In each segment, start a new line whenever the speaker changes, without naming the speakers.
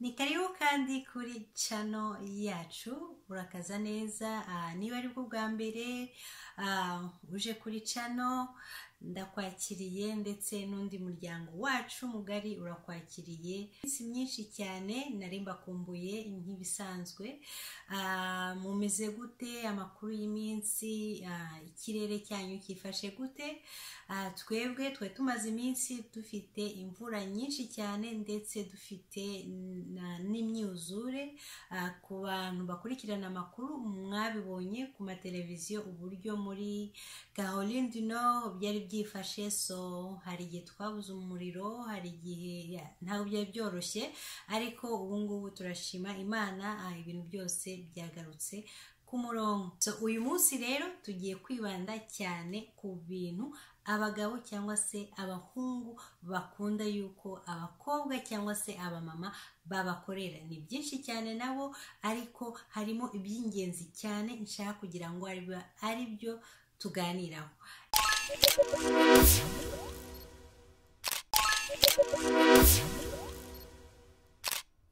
ni karibu kandi kuri cano yacu urakaza neza niba ari bwo bwa mbere uje kuri cano ndakwakiriye ndetse n'undi muryango wacu mugari urakwakiriye iminsi myinshi cyane nari mbakumbuye nk'ibisanzwe mumeze gute amakuru y'iminsi ikirere cyanyu cyifashe gute twebwe twari tumaze iminsi dufite imvura nyinshi cyane ndetse dufite n'imyuzure ku bantu bakurikirana amakuru mwabibonye ku mateleviziyo uburyo muri caroline du nord byari byifashe so hari igihe twabuze umuriro hari igihe ntabwo byari byoroshye ariko ubu ngubu turashima imana ibintu byose byagarutse ku murongo uyu munsi rero tugiye kwibanda cyane ku bintu abagabo cyangwa se abahungu bakunda yuko abakobwa cyangwa se abamama babakorera ni byinshi cyane nabo ariko harimo iby'ingenzi cyane nshaka kugira ngo ari byo tuganiraho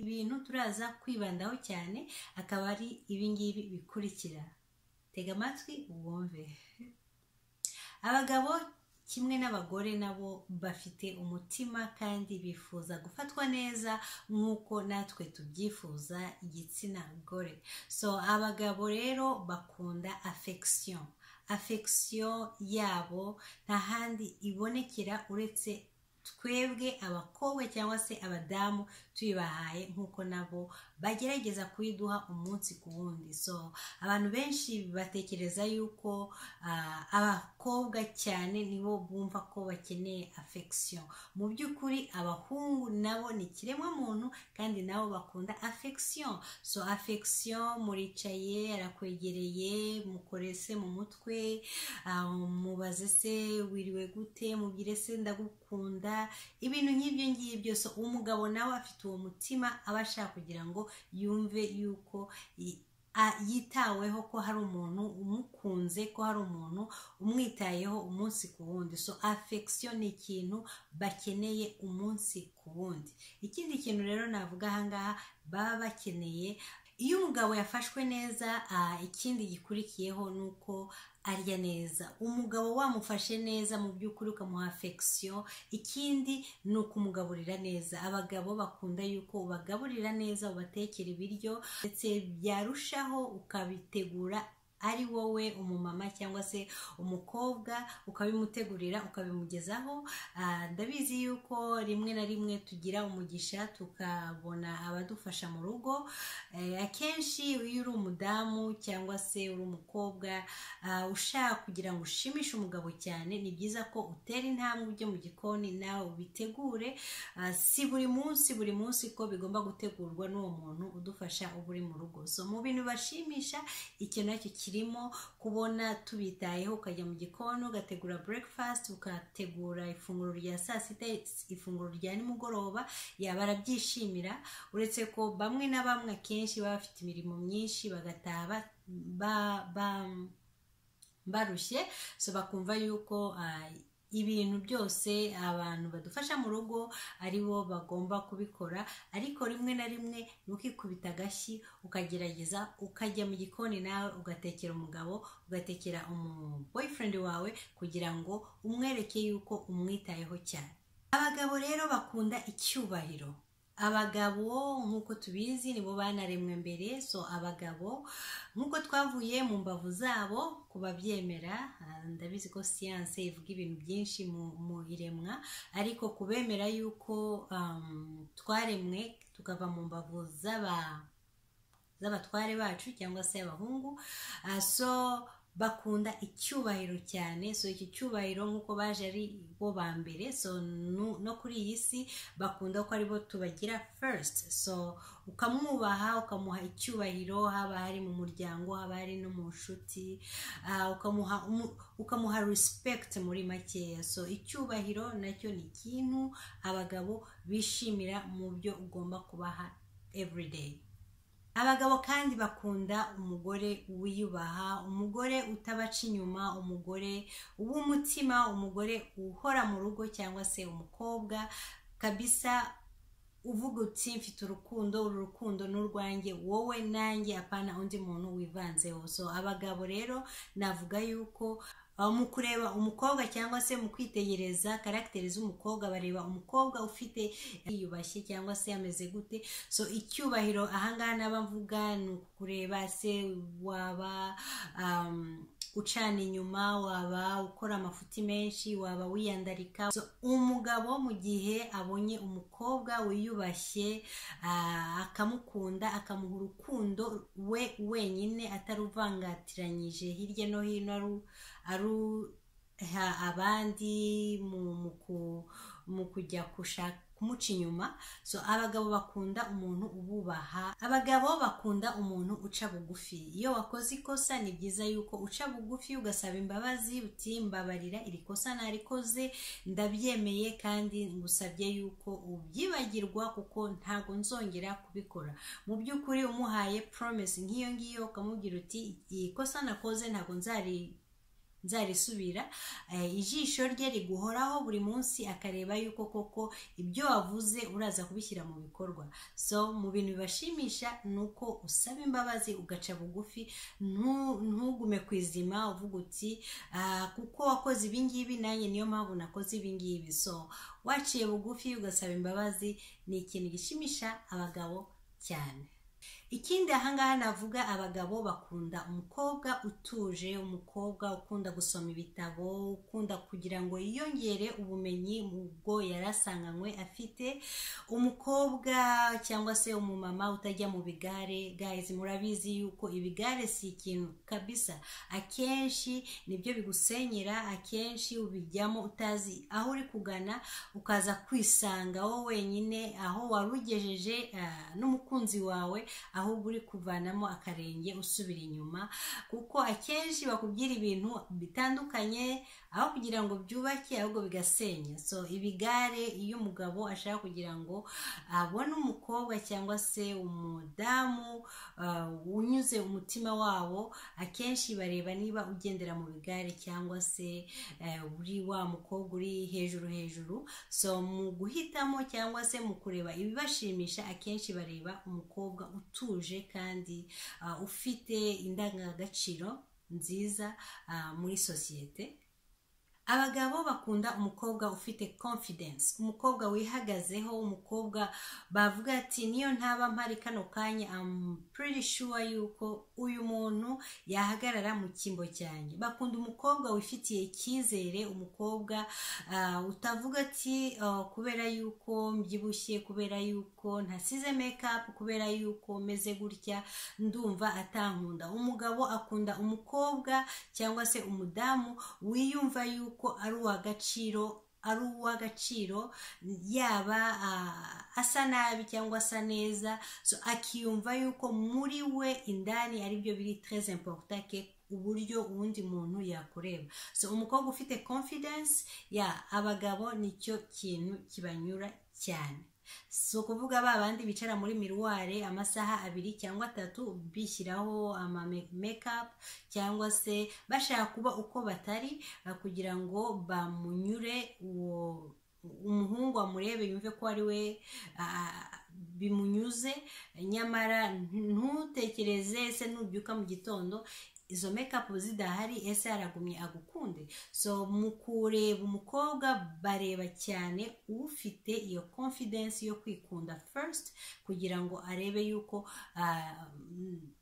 ibintu turaza kwibandaho cyane akaba ari ibingibi bikurikira tega amatwi wumve abagabo kimwe n'abagore nabo bafite umutima kandi bifuza gufatwa neza nk'uko natwe tubyifuza igitsina gore so abagabo rero bakunda affection affection yabo nta handi ibonekera uretse twebwe abakobwa cyangwa se abadamu tuyibahaye nk'uko nabo bagerageza kuyiduha umunsi ku wundi so abantu benshi batekereza yuko abakobwa cyane nibo bumva ko bakeneye affection mu by'ukuri abahungu nabo ni ikiremwamuntu kandi nabo bakunda affection so affection muricaye arakwegereye mukore se mu mutwe mubaze se wiriwe gute mubwire se ndagukunda ibintu nk'ibyo ngibyo so umugabo nawe afite uwo mutima aba ashaka kugira ngo yumve yuko yitaweho ko hari umuntu umukunze ko hari umuntu umwitayeho umunsi ku wundi so affection ni ikintu bakeneye umunsi ku wundi ikindi kintu rero navuga ahangaha baba bakeneye iyo umugabo yafashwe neza ikindi gikurikiyeho ni uko arya neza umugabo wamufashe neza mu by'ukuri ukamuha affection ikindi ni ukumugaburira neza abagabo bakunda yuko ubagaburira neza ubatekera ibiryo ndetse byarushaho ukabitegura ari wowe umumama cyangwa se umukobwa ukabimutegurira ukabimugezaho ndabizi yuko rimwe na rimwe tugira umugisha tukabona abadufasha mu rugo akenshi iyo uri umudamu cyangwa se uri umukobwa ushaka kugira ngo ushimishe umugabo cyane ni byiza ko utera intambwe ujye mu gikoni nawe ubitegure si buri munsi buri munsi ko bigomba gutegurwa n'uwo muntu udufasha uba uri mu rugo so mu bintu bashimisha icyo nacyo kiri kirimo kubona tubitayeho ukajya mu gikoni ugategura breakfast ukategura ifunguro rya saa sita ifunguro rya nimugoroba yaba arabyishimira uretse ko bamwe na bamwe akenshi baba bafite imirimo myinshi bagataha barushye so bakumva yuko ibintu byose abantu badufasha mu rugo ari bo bagomba kubikora ariko rimwe na rimwe ntukikubita agashyi ukagerageza ukajya mu gikoni nawe ugatekera umugabo ugatekera umuboyfriend wawe kugira ngo umwereke yuko umwitayeho cyane abagabo rero bakunda icyubahiro abagabo nk'uko tubizi nibo banaremwe mbere so abagabo nk'uko twavuye mu mbavu zabo ku babyemera ndabizi ko siyanse ivuga ibintu byinshi mu iremwa ariko kubemera yuko twaremwe tukava mu mbavu z'abatware bacu cyangwa se abahungu so bakunda icyubahiro cyane so iki cyubahiro nk'uko baje ari bo ba mbere so no kuri iyi si bakunda ko aribo tubagira first so ukamwubaha ukamuha icyubahiro haba hari mu muryango haba hari no mu nshuti ukamuha respect muri makeya so icyubahiro nacyo ni ikintu abagabo bishimira mu byo ugomba kubaha everyday abagabo kandi bakunda umugore wiyubaha umugore utabaca inyuma umugore w'umutima umugore uhora mu rugo cyangwa se umukobwa kabisa uvuga uti mfite urukundo uru rukundo ni urwanjye wowe nanjye apana undi muntu wivanzeho so abagabo rero navuga yuko aho mu kureba umukobwa cyangwa se mu kwitegereza karagiteri z'umukobwa bareba umukobwa ufite yiyubashye cyangwa se ameze gute so icyubahiro ahangaha n'aba mvuga ni ukureba se waba um, ucana inyuma waba ukora amafuti menshi waba wiyandarika So, umugabo mu gihe abonye umukobwa wiyubashye ah, akamukunda akamuha urukundo we wenyine ataruvangatiranyije hirya no hino aru- aruha abandi mu- mu ku- mu kujya gushaka kumuca inyuma so abagabo bakunda umuntu ububaha abagabo bakunda umuntu uca bugufi iyo wakoze ikosa ni byiza yuko uca bugufi ugasaba imbabazi uti mbabarira iri kosa narikoze ndabyemeye kandi ngusabye yuko ubyibagirwa kuko ntabwo nzongera kubikora mu by'ukuri umuhaye promise nk'iyo ngiyo ukamubwira uti iri kosa nakoze ntabwo nzari nzarisubira Eh, ijisho rye riguhoraho buri munsi akareba yuko koko ibyo wavuze uraza kubishyira mu bikorwa so mu bintu bibashimisha ni uko usaba imbabazi ugaca bugufi ntu- ntugume ku izima uvuga uti "Ah, kuko wakoze ibingibi nanjye niyo mpamvu nakoze ibingibi so waciye bugufi ugasaba imbabazi ni ikintu gishimisha abagabo cyane ikindi ahangaha navuga abagabo bakunda umukobwa utuje umukobwa ukunda gusoma ibitabo ukunda kugira ngo yiyongere ubumenyi mu bwo yarasanganywe afite umukobwa cyangwa se umumama utajya mu bigare guys murabizi yuko ibigare si ikintu kabisa akenshi nibyo bigusenyera akenshi ubijyamo utazi aho uri kugana ukaza kwisanga wowe wenyine aho wari ugejeje ah, n'umukunzi wawe ahubwo uri kuvanamo akarenge usubira inyuma kuko akenshi bakubwira ibintu bitandukanye aho kugira ngo byubake ahubwo bigasenya so ibigare iyo umugabo ashaka kugira ngo abone umukobwa cyangwa se umudamu ah, unyuze umutima wabo akenshi bareba niba ugendera mu bigare cyangwa se eh, uri wa mukobwa uri hejuru hejuru so mu guhitamo cyangwa se mu kureba ibibashimisha akenshi bareba umukobwa utuje kandi ah, ufite indangagaciro nziza ah, muri sosiyete abagabo bakunda umukobwa ufite confidence umukobwa wihagazeho umukobwa bavuga ati niyo ntaba mpari kano kanya I'm pretty sure yuko uyu muntu yahagarara mu cyimbo cyanjye bakunda umukobwa wifitiye icyizere umukobwa ah, utavuga ati "Ah, kubera yuko mbyibushye kubera yuko ntasize make up kubera yuko meze gutya ndumva atankunda umugabo akunda umukobwa cyangwa se umudamu wiyumva yuko ari uw'agaciro ari uw'agaciro yaba ah, asa nabi cyangwa asa neza so akiyumva yuko muri we indani aribyo biri très important ke uburyo uwundi muntu yakureba so umukobwa ufite confidence ya abagabo nicyo kintu kibanyura cyane si ukuvuga ba bandi bicara muri miruware amasaha abiri cyangwa atatu bishyiraho ama mekapu cyangwa se bashaka kuba uko batari ah, kugira ngo bamunyure uwo umuhungu amurebe yumve ko ari we ah, bimunyuze nyamara ntutekereze ese nubyuka mu gitondo izo mekapu zidahari ese aragumye agukunde so mu kureba umukobwa bareba cyane ufite iyo confidence yo kwikunda first kugira ngo arebe yuko ah,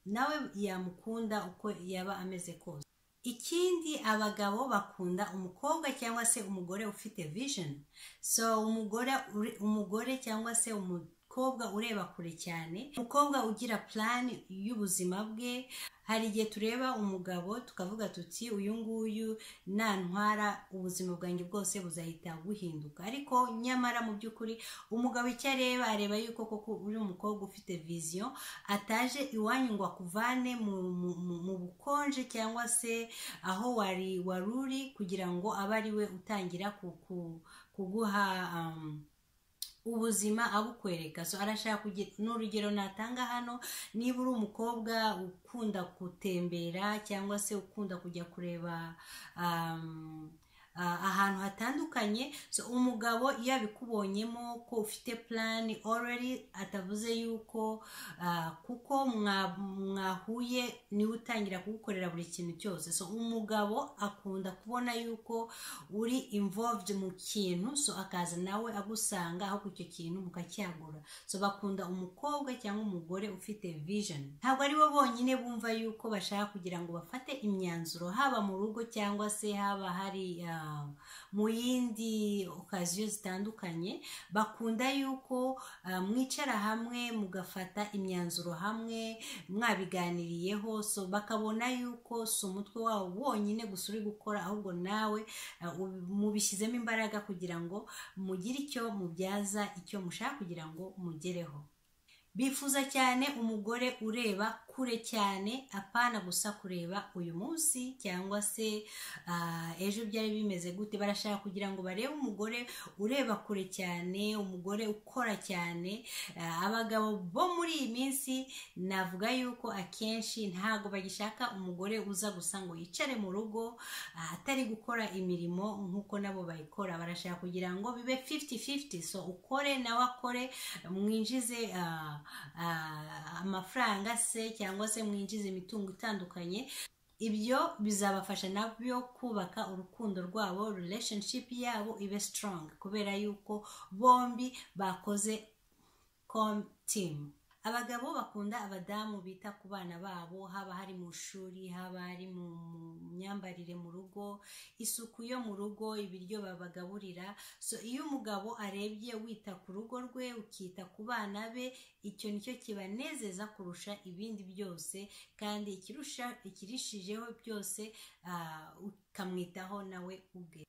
nawe yamukunda uko yaba ameze kose ikindi abagabo bakunda umukobwa cyangwa se umugore ufite vision so umugore uri- umugore cyangwa se umukobwa ureba kure cyane umukobwa ugira plan y'ubuzima bwe hari igihe tureba umugabo tukavuga tuti uyu nguyu nantwara ubuzima bwanjye bwose buzahita buhinduka ariko nyamara mu by'ukuri umugabo icyo areba areba yuko koko uri umukobwa ufite viziyo ataje iwanyu ngo akuvane mu, mu, mu, mu bukonje cyangwa se aho wari wari uri kugira ngo abe ari we utangira ku, ku, kuguha um, ubuzima abukwereka so arashaka kugira n'urugero natanga hano niba uri umukobwa ukunda gutembera cyangwa se ukunda kujya kureba um, ah, ahantu hatandukanye so umugabo iyo abikubonyemo ko ufite plani already atavuze yuko ah, kuko mwa- mwahuye niwe utangira kugukorera buri kintu cyose so umugabo akunda kubona yuko uri involved mu kintu so akaza nawe agusanga ahubwo icyo kintu mukacyagura so bakunda umukobwa cyangwa umugore ufite vision ntabwo ari bo bonyine bumva yuko bashaka kugira ngo bafate imyanzuro haba mu rugo cyangwa se haba hari ah, mu yindi okaziyo zitandukanye bakunda yuko ah, mwicara hamwe mugafata imyanzuro hamwe mwabiganiriyeho so bakabona yuko si umutwe wawo wonyine gusa uri gukora ahubwo nawe ah, ubi- mubishyizemo imbaraga kugira ngo mugire icyo mubyaza icyo mushaka kugira ngo mugereho bifuza cyane umugore ureba kure cyane apana gusa kureba uyu munsi cyangwa se ah, ejo byari bimeze gute barashaka kugira ngo barebe umugore ureba kure cyane umugore ukora cyane Ah, abagabo bo muri iyi minsi navuga yuko akenshi ntabwo bagishaka umugore uza gusa ngo yicare mu rugo ah, atari gukora imirimo nk'uko nabo bayikora barashaka kugira ngo bibe 50-50 so ukore nawe akore mwinjize ah, ah, amafaranga se cyangwa se mwinjize imitungo itandukanye ibyo bizabafasha nabyo kubaka urukundo rwabo relationship yabo ibe strong kubera yuko bombi bakoze com team abagabo bakunda abadamu bita ku bana babo haba hari mu shuri haba hari mu mu myambarire mu rugo isuku yo mu rugo ibiryo babagaburira so iyo umugabo arebye wita ku rugo rwe ukita ku bana be icyo nicyo kibanezeza kurusha ibindi byose kandi ikirusha ikirishijeho byose ah, ukamwitaho nawe ubwe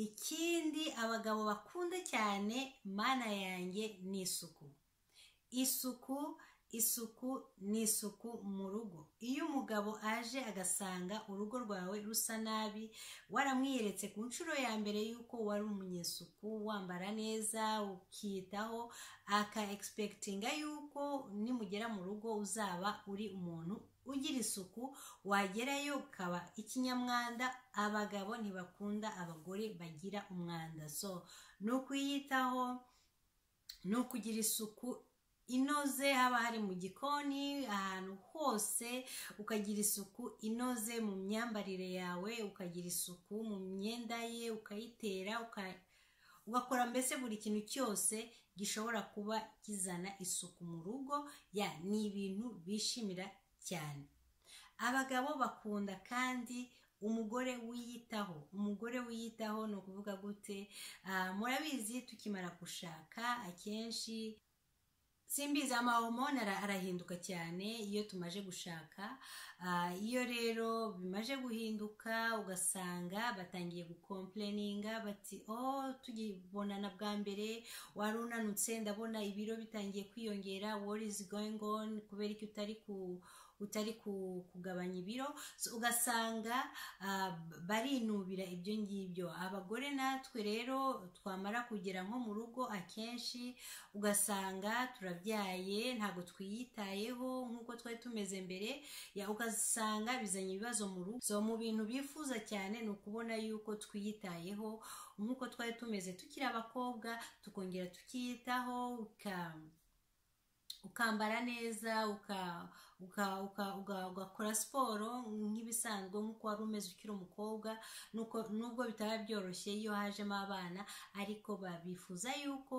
ikindi abagabo bakunda cyane mana yanjye ni isuku isuku isuku ni isuku mu rugo iyo umugabo aje agasanga urugo rwawe rusa nabi waramwiyeretse ku nshuro ya mbere y'uko wari umunyesuku wambara neza ukiyitaho aka egispekitinga y'uko nimugera mu rugo uzaba uri umuntu ugira isuku wagerayo ukaba ikinyamwanda abagabo ntibakunda abagore bagira umwanda so ni ukwiyitaho ni ukugira isuku inoze haba hari mu gikoni ahantu hose ukagira isuku inoze mu myambarire yawe ukagira isuku mu myenda ye ukayitera uka- ugakora mbese buri kintu cyose gishobora kuba kizana isuku mu rugo ya ni ibintu bishimira cyane abagabo bakunda kandi umugore wiyitaho umugore wiyitaho ni ukuvuga gute Ah, murabizi tukimara gushaka akenshi simbizi amahomoni ara- arahinduka cyane iyo tumaje gushaka Ah, iyo rero bimaje guhinduka ugasanga batangiye gukompleninga bati oh tugibonana bwa mbere wari unanutse ndabona ibiro bitangiye kwiyongera what is going on kubera iki utari ku utari ku- kugabanya ibiro So, ugasanga ah, barinubira ibyo ngibyo abagore natwe rero twamara kugera nko mu rugo akenshi ugasanga turabyaye ntabwo twiyitayeho nk'uko twari tumeze mbere ya ugasanga bizanye ibibazo mu rugo so mu bintu bifuza cyane ni ukubona yuko twiyitayeho nk'uko twari tumeze tukiri abakobwa tukongera tukiyitaho uka- ukambara neza uka- uka- uka- uga- ugakora siporo nk'ibisanzwe nk'uko wari umeze ukiri umukobwa nuko- nubwo bitaba byoroshye iyo hajemo abana ariko babifuza yuko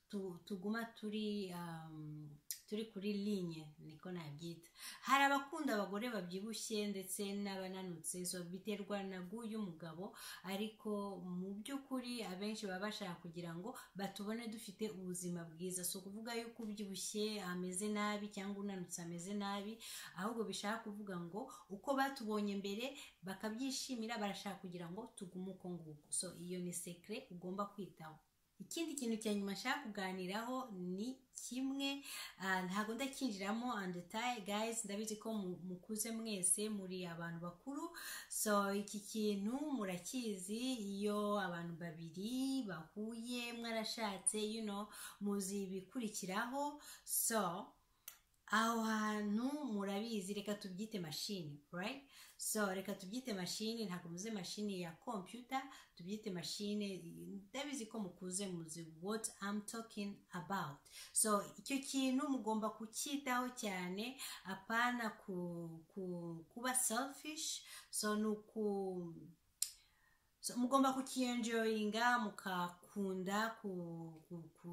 tu- tuguma turi um, turi kuri linye niko nabyita hari abakunda abagore babyibushye ndetse n'abananutse so biterwa na guyu mugabo ariko mu by'ukuri abenshi baba bashaka kugira ngo batubone dufite ubuzima bwiza si ukuvuga yuko ubyibushye ameze nabi cyangwa unanutse ameze nabi ahubwo bishaka kuvuga ngo uko batubonye mbere bakabyishimira barashaka kugira ngo tugume uko nguko so iyo ni sekire ugomba kwitaho ikindi kintu cya nyuma nshaka kuganiraho ni kimwe ah, ntabwo ndakinjiramo andetaye guys ndabizi ko mu- mukuze mwese muri abantu bakuru so iki kintu murakizi iyo abantu babiri bahuye mwarashatse you know muzi ibikurikiraho so aho hantu murabizi reka tubyite mashini right so reka tubyite mashini ntabwo muze mashini ya computer tubyite mashini ndabizi ko mukuze muzi what I'm talking about so icyo kintu mugomba kucyitaho cyane apana ku, ku, kuba selfish so ni uku so mugomba kukiyenjoyinga mukakunda ku, ku, ku,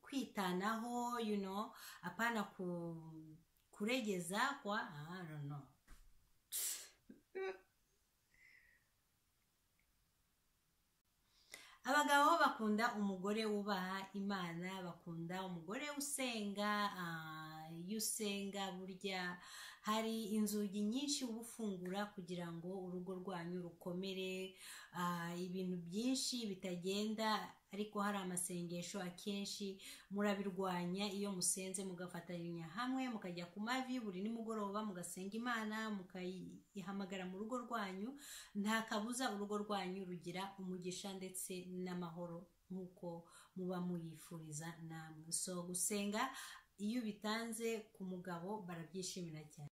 kwitanaho you know apana ku, kuregeza kwa I don't know abagabo bakunda umugore wubaha imana bakunda umugore usenga ah, iyo usenga burya hari inzugi nyinshi uba ufungura kugira ngo urugo rwanyu rukomere ah, ibintu byinshi bitagenda ariko hari amasengesho akenshi murabirwanya iyo musenze mugafatanya hamwe mukajya ku mavi buri nimugoroba mugasenga imana mukayihamagara mu rugo rwanyu nta kabuza urugo rwanyu rugira umugisha ndetse n'amahoro nk'uko muba muyifuriza namwe so gusenga iyo ubitanze ku mugabo barabyishimira cyane